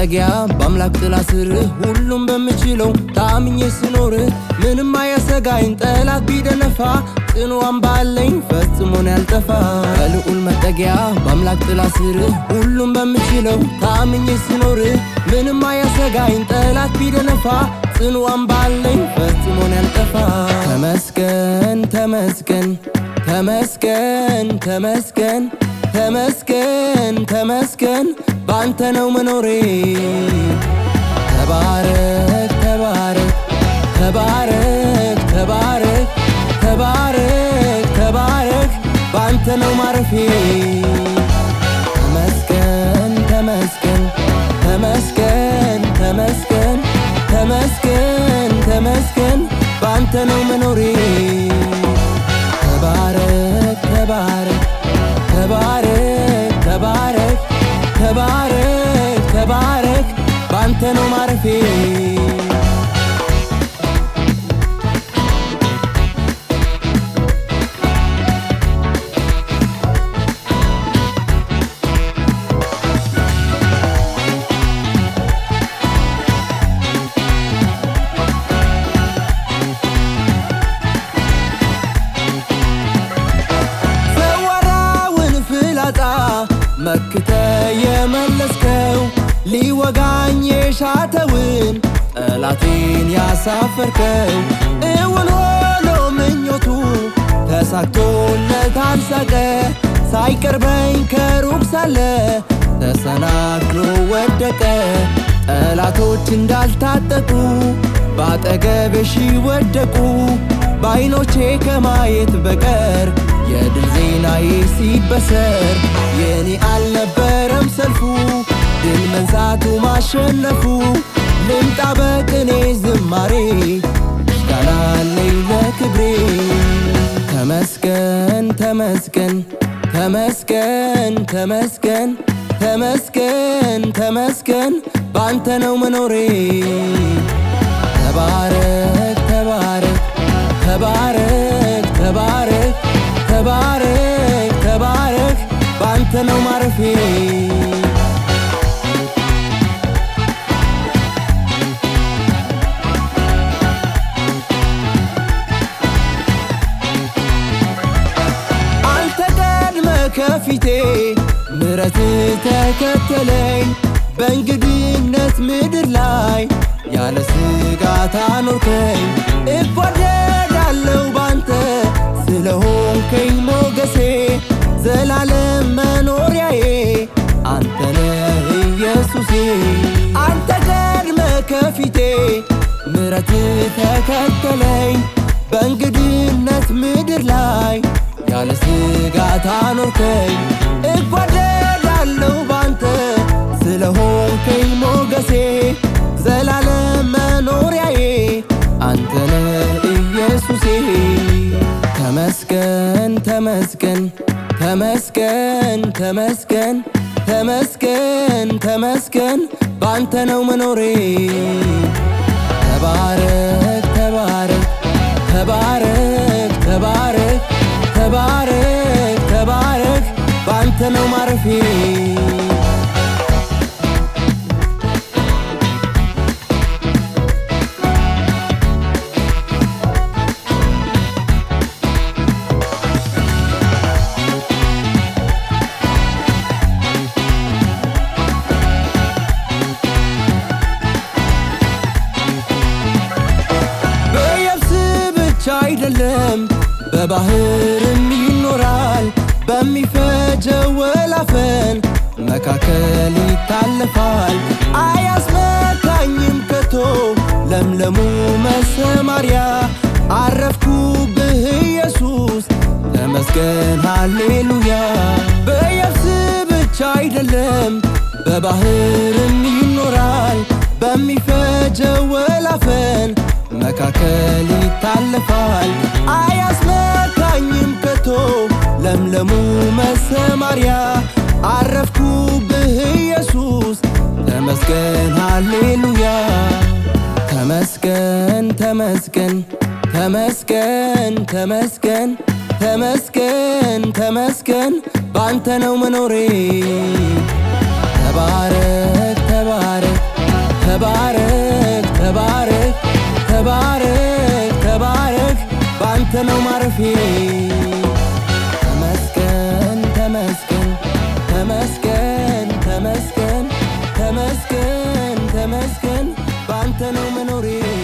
መጠጊያ በአምላክ ጥላ ስር ሁሉም በምችለው ታምኜ ስኖር ምንም አያሰጋኝ ጠላት ቢደነፋ ጽኑ አምባ አለኝ ፈጽሞን ያልጠፋ በልዑል መጠጊያ በአምላክ ጥላ ስር ሁሉም በምችለው ታምኜ ስኖር ምንም አያሰጋኝ ጠላት ቢደነፋ ጽኑ አምባ አለኝ ፈጽሞን ያልጠፋ ተመስገን ተመስገን ተመስገን ተመስገን ተመስገን ተመስገን ባንተ ነው መኖሬ ተባረክ ተባረክ ተባረክ ተባረክ ተባረክ ተባረክ ባንተ ነው ማረፌ ተመስገን ተመስገን ተመስገን ተመስገን ተመስገን ተመስገን ባንተ ነው መኖሬ ተባረክ ተባረክ ተባረክ ተባረክ ተባረክ ተባረክ ባንተ ነው ማረፌ ሰዋራውን ፍላጻ መክተ የመለስከው ሊወጋኝ የሻተውን ጠላቴን ያሳፈርከው እውን ሆኖ ምኞቱ ተሳክቶለት አልሳቀ ሳይቀርበኝ ከሩቅ ሳለ ተሰናክሎ ወደቀ ጠላቶች እንዳልታጠቁ በአጠገቤ ሺህ ወደቁ በዓይኖቼ ከማየት በቀር የድል ዜናዬ ሲበሰር የኔ አልነበረም ሰልፉ ድል መንሳቱ ማሸነፉ ልምጣ በቅኔ ዝማሬ ምስጋና አለኝ ለክብሬ ተመስገን ተመስገን ተመስገን ተመስገን ተመስገን ተመስገን ባንተ ነው መኖሬ ተባረክ ተባረክ ተባረክ ተባረክ ተባረክ ተባረክ ባንተ ነው ማረፌ አንተ ቀድመ ከፊቴ ምረት ተከተለኝ በእንግድነት ምድር ላይ ያለ ስጋት አኖርከኝ እጓደዳለው ባንተ ስለሆንከኝ ሞገሴ ዘላለም መኖሪያዬ አንተነ ኢየሱሴ አንተ ቀድመ ከፊቴ ምረት ተከተለኝ በእንግድነት ምድር ላይ ያለ ስጋት አኖርከኝ እጓደዳለው ባንተ ስለሆንከኝ ሞገሴ ዘላለም መኖሪያዬ አንተነ ኢየሱሴ ተመስገን ተመስገን ተመስገን ተመስገን ተመስገን ተመስገን ባንተ ነው መኖሬ ተባረክ ተባረክ ተባረክ ተባረክ ተባረክ ተባረክ ባንተ ነው ማረፌ በየብስ ብቻ አይደለም በባህርም ይኖራል በሚፈጀው ወላፈን መካከል ይታለፋል አያስመካኝም ከቶ ለምለሙ መሰማሪያ አረፍኩብህ ኢየሱስ ተመስገን ሃሌሉያ በየብስ ብቻ አይደለም በባህርም ይኖራል በሚፈጀው ወላፈን መካከል ይታለፋል አያስመካኝም ከቶ ለምለሙ መሰማሪያ አረፍኩብህ ኢየሱስ ተመስገን ሃሌሉያ ተመስገን ተመስገን ተመስገን ተመስገን ተመስገን ተመስገን ባንተ ነው መኖሬ ተባረክ ተባረክ ተባረክ ተባረክ ተባረክ ተባረክ ባንተ ነው ማረፌ ተመስገን ተመስገን ተመስገን ተመስገን ተመስገን ተመስገን ባንተ ነው መኖሬ